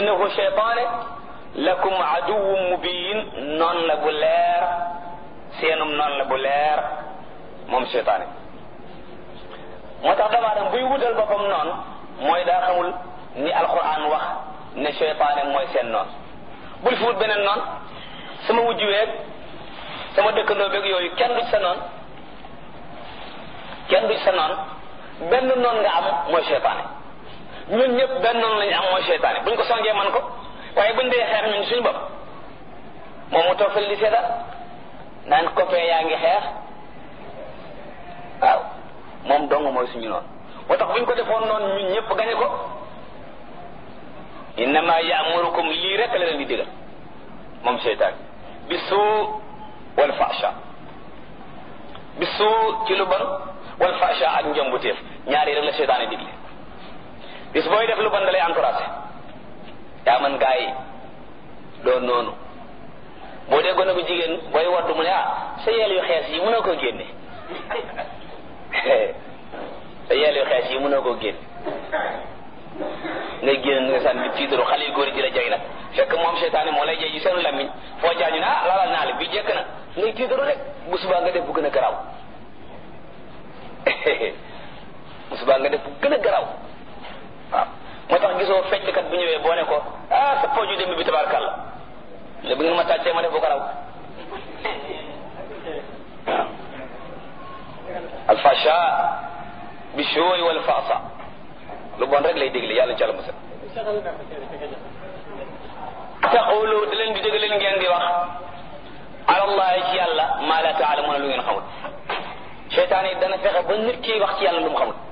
innahu cheytaane lakum aduwwun mubin noon la bu leer seenum noon la bu leer moom cheytaane moo tax damaa dem buy wutal boppam noonu mooy daa xamul ni alquran wax ne cheytaane mooy seen noon bul fi wut beneen noon sama wujj weeg sama dëkkandoo beeg yooyu kenn du ci sa noon kenn du ci sa noon benn noon nga am mooy cheytaane ñun ñëpp benn noonu lañu am mooy cheytaane buñ ko songee man ko waaye buñ dee xeex ñun suñu bopp moom mu toog fële di seetal naan copain yaa ngi xeex waaw moom dong mooy suñu noonu moo tax buñ ko defoon noonu ñun ñëpp gañe ko innama yaamurukum lii rek la leen di digal moom cheytaan bi suu wal fasha bi suu ci lu bon wal fasha ak njombuteef ñaari rek la cheytaan digle bis booy def lu bon da lay encouragé yaa man gaa yi doon noonu boo dee gone bu jigéen booy waddu mu ne ah sa yeel yu xees yi mënoo koo génne sa yeel yu xees yi mënoo koo génne ngay génn nga sànni tiitaru xale yu góor ji la jay nag fekk moom seytaane moo lay jay ji seenu lammiñ foo jaañu ne ah lalal naa la bii jekk na ngay tiitaru rek bu subaa nga def bu gën a garaaw bu subaa nga def bu gën a garaaw waaw moo tax gisoo fecckat bu ñëwee boo ne ko ah sa pooju démb bi tabarkàlla le bu ngeen ma tàccee ma def bu ko raw waaw alfasha bi shooy wal faasa lu bon rek lay dégle yàlla ci àlla musal taqulu da leen di dégg leen ngeen di wax alallahi ci yàlla maa la taalamuuna lu ngeen xamul seytaan yi dana fexe ba nit ki wax ci yàlla lu mu xamul